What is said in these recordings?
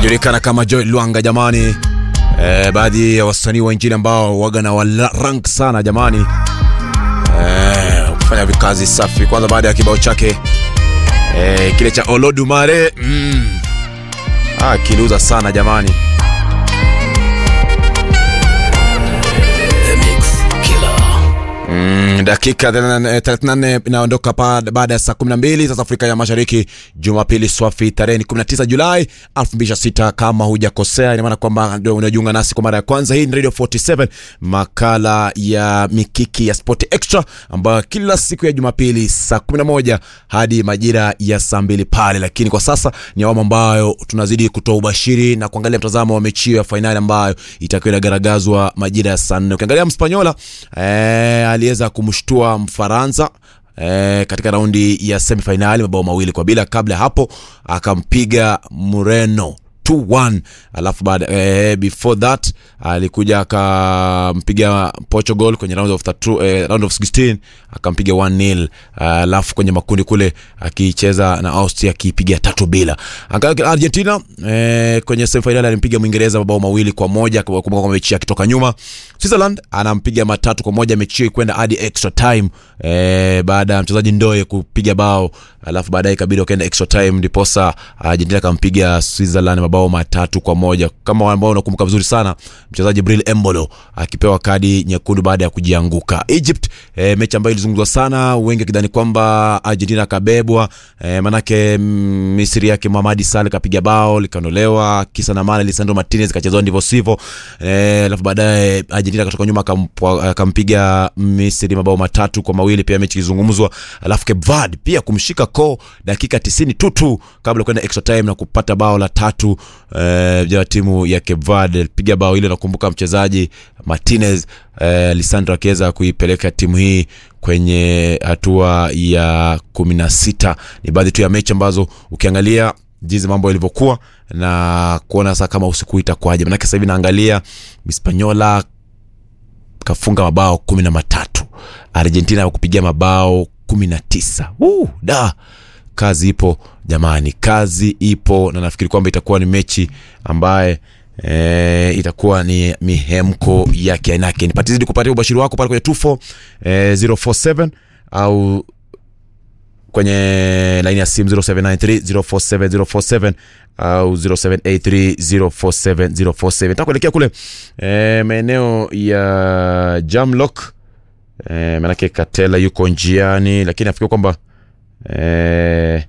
anajulikana kama Joy Lwanga jamani. Eh, baadhi ya wasanii wa injili ambao waga na wala rank sana jamani, eh, kufanya vikazi safi. Kwanza baada ya kibao chake eh, kile cha Olodumare mm. ah, kiliuza sana jamani. Mm, dakika 34 inaondoka baada ya saa 12 sasa Afrika ya Mashariki, Jumapili swafi tarehe 19 Julai 2026. Kama hujakosea, ina maana kwamba ndio unajiunga nasi kwa mara ya kwanza. Hii ni Radio 47, makala ya mikiki ya Sport Extra ambayo kila siku ya Jumapili saa 11 hadi majira ya saa 2 pale, lakini kwa sasa ni awamu ambayo tunazidi kutoa ubashiri na kuangalia mtazamo wa mechi ya fainali ambayo itakuwa inagaragazwa majira ya saa 4. Ukiangalia Mspanyola eh, aliweza kumshtua Mfaransa eh, katika raundi ya semifinali mabao mawili kwa bila. Kabla ya hapo akampiga Mureno 2-1 alafu baada eh, before that alikuja akampiga Portugal kwenye round of, the, eh, round of 16 akampiga 1-0 alafu kwenye makundi kule akicheza na Austria akipiga tatu bila. Argentina eh, kwenye semifinali alimpiga Mwingereza mabao mawili kwa moja kumbuka kwa mechi akitoka nyuma. Switzerland anampiga matatu kwa moja mechi hiyo kwenda hadi extra time eh, baada ya mchezaji Ndoye kupiga bao alafu baadaye ikabidi wakaenda extra time ndiposa Argentina akampiga Switzerland mabao matatu kwa moja kama ambao unakumbuka vizuri sana mchezaji Bril Embolo akipewa kadi nyekundu baada ya kujianguka. Egypt e, mechi ambayo ilizungumzwa sana, wengi wakidhani kwamba Argentina akabebwa e, manake Misri yake Mohamed Salah kapiga bao likaondolewa, kisa na maana Lisandro Martinez kachezwa ndivyo sivyo, alafu e, baadaye Argentina katoka nyuma akampiga Misri mabao matatu kwa mawili, pia mechi ilizungumzwa, alafu Cape Verde pia kumshika ko dakika 90 tutu kabla kwenda extra time na kupata bao la tatu eh, ya timu ya Cape Verde piga bao ile. Nakumbuka mchezaji Martinez eh, Lisandro akiweza kuipeleka timu hii kwenye hatua ya kumi na sita. Ni baadhi tu ya mechi ambazo ukiangalia jinsi mambo yalivyokuwa na kuona sasa kama usiku itakuwaje, manake sasa hivi naangalia Hispaniola kafunga mabao kumi na matatu, Argentina kupigia mabao kumi na tisa. Uh, da kazi ipo jamani, kazi ipo, na nafikiri kwamba itakuwa ni mechi ambaye e, itakuwa ni mihemko yake ainake. Nipatizidi kupatia ubashiri wako pale kwenye 24 e, 047 au kwenye laini ya simu 0793 047 047 au 0783 047 047. Nitakuelekea kule e, maeneo ya Jamlock e, manake Katela yuko njiani, lakini nafikiri kwamba E,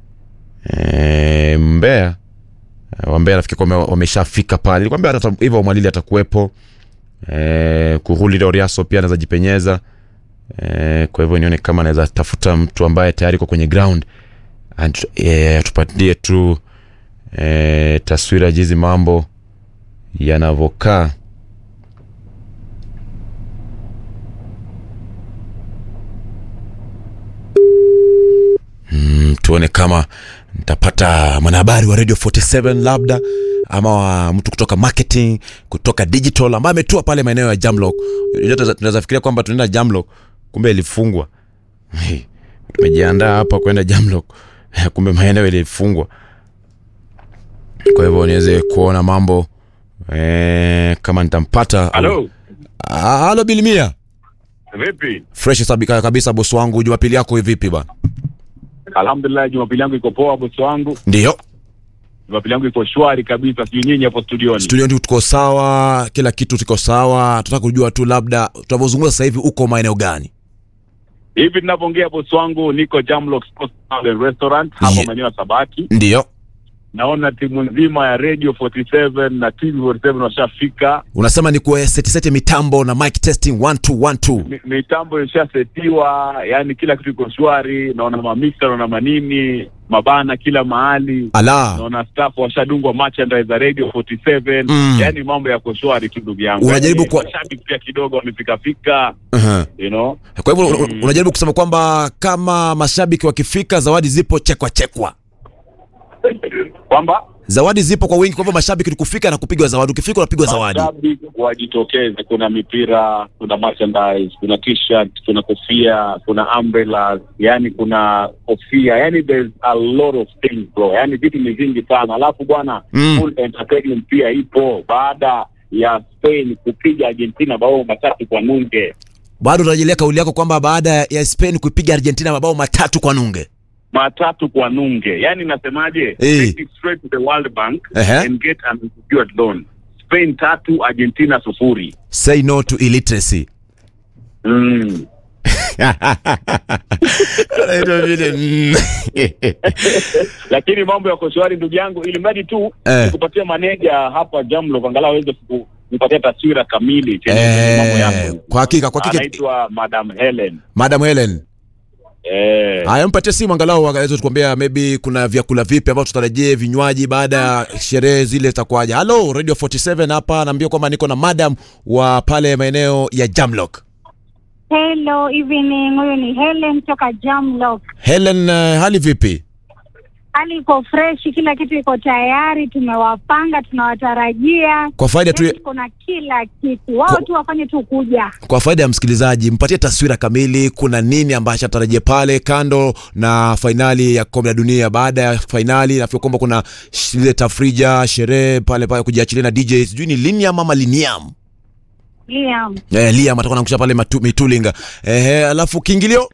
e, Mbeya Wambea nafikiri kwamba wameshafika pale. Nilikwambia hata hivyo Mwalili atakuwepo e, Kuhuli Doriaso pia anaweza jipenyeza e, kwa hivyo nione kama anaweza tafuta mtu ambaye tayari kwa kwenye ground e, tupatie tu e, taswira jizi mambo yanavyokaa. Mm, tuone kama nitapata mwanahabari wa Radio 47 labda ama wa mtu kutoka marketing kutoka digital ambaye ametua pale maeneo ya Jamlock. Tunaweza fikiria kwamba tunaenda Jamlock, kumbe ilifungwa. Hey, tumejiandaa hapa kwenda Jamlock, kumbe maeneo ilifungwa. Kwa hivyo niweze kuona mambo eh, kama nitampata. Halo. Ah, halo Bilimia. Vipi? Fresh sabika kabisa bosi wangu. Jumapili yako vipi bana? Alhamdulillah, Jumapili yangu iko poa bosi wangu. Ndio. Jumapili yangu iko shwari kabisa. Sijui nyinyi hapo studioni. Studio ndio tuko sawa, kila kitu tuko sawa. Tunataka kujua tu labda tunavyozungumza sasa hivi uko maeneo gani? Hivi tunavyoongea bosi wangu niko Jamlock Sports and Restaurant hapo Ye- maeneo ya Sabaki. Ndio. Naona timu nzima ya Radio 47 na TV 47 washafika. Unasema ni kwa seti seti mitambo na mic testing 1 2 1 2. Mi- Mitambo ishasetiwa, yani kila kitu iko shwari. Naona mamisa, naona manini, mabana kila mahali. Ala. Naona staff washadungwa merchandise za Radio 47. Mm. Yani mambo yako shwari tu ndugu yangu. Unajaribu Yani, kwa- mashabiki pia kidogo wamefika fika, Uh-huh. you know. Kwa hivyo Mm. mm. unajaribu kusema kwamba kama mashabiki wakifika zawadi zipo chekwa chekwa. kwamba zawadi zipo kwa wingi kwa hivyo mashabiki ni kufika na kupigwa zawadi ukifika unapigwa zawadi Mashabiki wajitokeze. Kuna mipira, kuna merchandise, kuna t-shirt, kuna kofia, kuna umbrellas, yani kuna kofia, yani there's a lot of things bro, yani vitu ni vingi sana. Alafu bwana Mm. full entertainment pia ipo baada ya Spain kupiga Argentina bao matatu kwa nunge, bado unarejelea kauli yako kwamba baada ya Spain kuipiga Argentina mabao matatu kwa nunge matatu kwa nunge. Yani nasemaje? Eh. Take it straight to the World Bank Ehe. and get an unsecured loan. Spain tatu, Argentina sufuri. say no to illiteracy Mm. Anaitwa vile, mm. lakini mambo yako shwari ndugu yangu, ili mradi tu Eh. nikupatia maneja hapa Jamlo angalau aweze ku- kupatia taswira kamili chenye Eh, mambo yako. kwa hakika, kwa hakika. Anaitwa Madam Helen. Madam Helen Eh, haya mpatie simu angalau aweze tukwambia maybe kuna vyakula vipi ambavyo tutarajie vinywaji baada ya sherehe zile zitakuwaje halo radio 47 hapa naambia kwamba niko na madam wa pale maeneo ya Jamlock Hello evening, huyu ni Helen toka Jamlock. Helen uh, hali vipi Hali iko fresh, kila kitu iko tayari, tumewapanga, tunawatarajia. kwa faida tu Yaani kuna kila kitu, wao Kwa- tu wafanye tu kuja. kwa faida ya msikilizaji mpatie taswira kamili kuna nini ambacho atarajia pale kando na fainali ya kombe la dunia baada ya fainali nafikiri kwamba kuna sh- ile tafrija sherehe pale pale kujiachilia na DJ sijui ni Liniam ama Liniam Liam. eh, Liam atakuwa anakusha pale matu, mitulinga eh, alafu kiingilio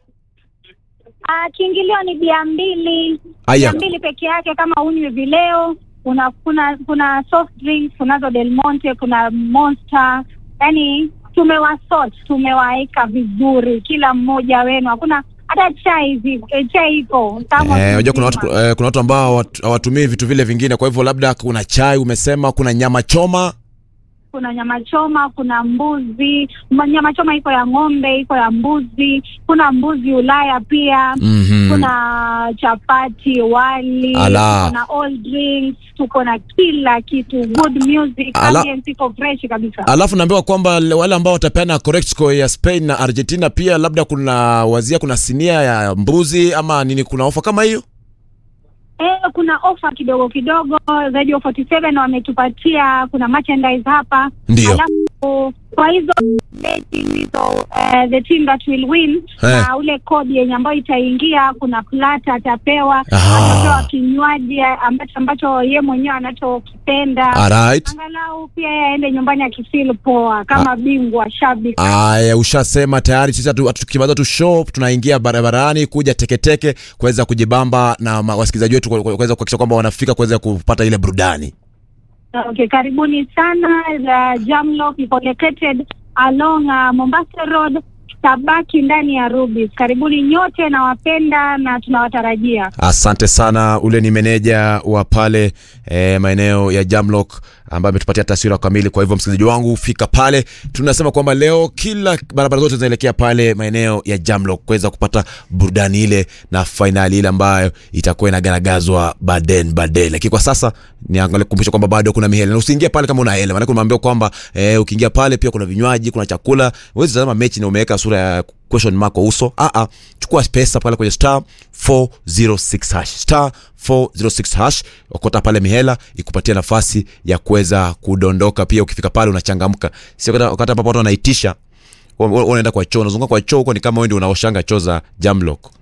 Ah, kiingilio ni bia mbili, Aya. bia mbili peke yake kama unywi vileo. Kuna kuna kuna soft drinks, kunazo Del Monte, kuna Monster. Yaani tumewasort, tumewaeka vizuri kila mmoja wenu. Hakuna hata chai hivi, eh, chai ipo. Kama Eh, unajua kuna watu mzima. eh, kuna watu ambao hawat- hawatumii vitu vile vingine, kwa hivyo labda kuna chai umesema, kuna nyama choma kuna nyama choma, kuna mbuzi. Ma- Nyama choma iko ya ng'ombe, iko ya mbuzi, kuna mbuzi Ulaya pia Mhm. kuna chapati, wali, Ala. kuna all drinks, tuko na kila kitu, good music, Ala. ambience iko fresh kabisa. Alafu naambiwa kwamba le- wale ambao watapeana correct score ya Spain na Argentina pia labda kuna wazia, kuna sinia ya mbuzi ama nini, kuna ofa kama hiyo. Eh, kuna ofa kidogo kidogo, Radio 47 wametupatia, kuna merchandise hapa. Ndio. Alafu kwa hizo betting hizo eh, the team that will win Eh. na ule kodi yenye ambayo itaingia, kuna plata atapewa, Ah. atapewa kinywaji ambacho ambacho ye mwenyewe anachokipenda. Alright. Angalau pia yeye aende nyumbani akifeel poa kama bingwa shabiki. Aya, ushasema tayari. Sisi hatu- hatu- tukimaliza tu show tunaingia barabarani kuja teketeke kuweza kujibamba na ma- wasikilizaji wetu ku- ku- kuweza kuhakikisha kwamba wanafika kuweza kupata ile burudani. Okay, karibuni sana. The Jamlock iko located along uh, Mombasa Road, tabaki ndani ya Rubis. Karibuni nyote, nawapenda na tunawatarajia. Asante sana. Ule ni meneja wa pale e, maeneo ya Jamlock ambaye ametupatia taswira kamili. Kwa hivyo msikilizaji wangu, fika pale. Tunasema kwamba leo kila barabara zote zinaelekea pale maeneo ya Jamlock kuweza kupata burudani ile na fainali ile ambayo itakuwa inagaragazwa baden baden. Lakini kwa sasa niangalie kukumbusha kwamba bado kuna mihela na usiingie pale kama una hela, maana umeambiwa kwamba e, ukiingia pale pia kuna vinywaji, kuna chakula. Huwezi tazama mechi na umeweka sura ya question mark kwa uso. Ah ah, chukua pesa pale kwenye star 406 hash star 406 hash, okota pale mihela ikupatia nafasi ya kuweza kudondoka. Pia ukifika pale unachangamka, sio wakati wakati ambapo watu wanaitisha wa- wa- unaenda kwa choo, unazunguka kwa choo huko, ni kama wewe ndio unaoshanga choo za Jamlock.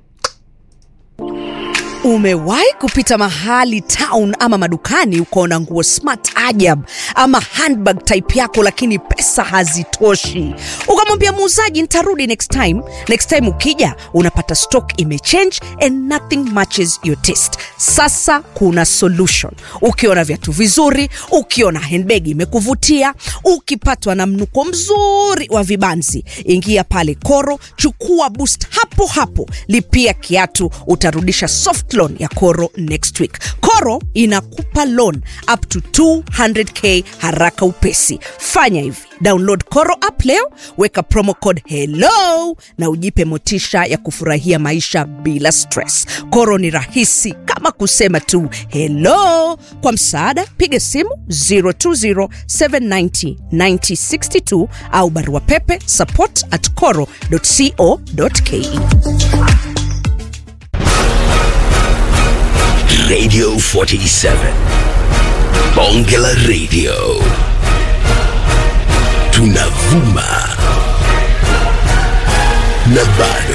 Umewahi kupita mahali town ama madukani ukaona nguo smart ajab ama handbag type yako, lakini pesa hazitoshi, ukamwambia muuzaji nitarudi next time. Next time ukija unapata stock imechange and nothing matches your taste. Sasa kuna solution. Ukiona viatu vizuri, ukiona handbag imekuvutia, ukipatwa na mnuko mzuri wa vibanzi, ingia pale Koro, chukua boost hapo hapo, lipia kiatu, utarudisha soft loan ya Koro next week. Koro inakupa loan up to 200k haraka upesi. Fanya hivi, download Koro app leo, weka promo code hello na ujipe motisha ya kufurahia maisha bila stress. Koro ni rahisi kama kusema tu hello. Kwa msaada, piga simu 020790962 au barua pepe support at coro.co.ke. Radio 47. Bonge la Radio. Tunavuma na bado